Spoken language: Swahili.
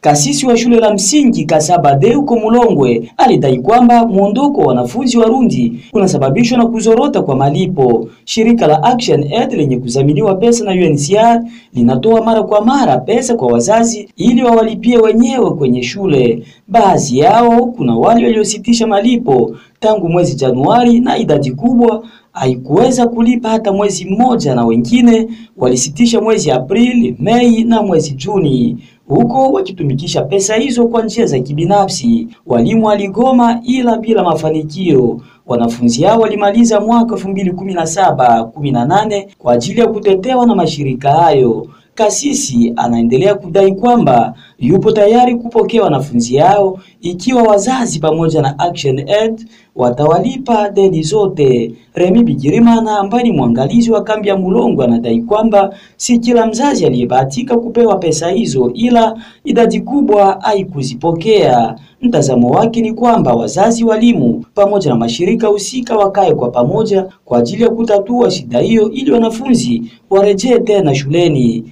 Kasisi wa shule la msingi Kasabade huko Mulongwe alidai kwamba muondoko wa wanafunzi Warundi unasababishwa na kuzorota kwa malipo. Shirika la Action Aid lenye kudhaminiwa pesa na UNHCR linatoa mara kwa mara pesa kwa wazazi ili wawalipie wenyewe kwenye shule. Baadhi yao kuna wale waliositisha malipo tangu mwezi Januari na idadi kubwa haikuweza kulipa hata mwezi mmoja, na wengine walisitisha mwezi Aprili, Mei na mwezi Juni huko wakitumikisha pesa hizo kwa njia za kibinafsi. Walimu waligoma ila bila mafanikio. Wanafunzi hao walimaliza mwaka 2017 18 kwa ajili ya kutetewa na mashirika hayo. Kasisi anaendelea kudai kwamba yupo tayari kupokea wanafunzi hao ikiwa wazazi pamoja na Action Aid watawalipa deni zote. Remi Bigirimana ambaye ni mwangalizi wa kambi ya Mulongo anadai kwamba si kila mzazi aliyebahatika kupewa pesa hizo, ila idadi kubwa haikuzipokea. Mtazamo wake ni kwamba wazazi, walimu pamoja na mashirika husika wakae kwa pamoja kwa ajili ya kutatua shida hiyo ili wanafunzi warejee tena shuleni.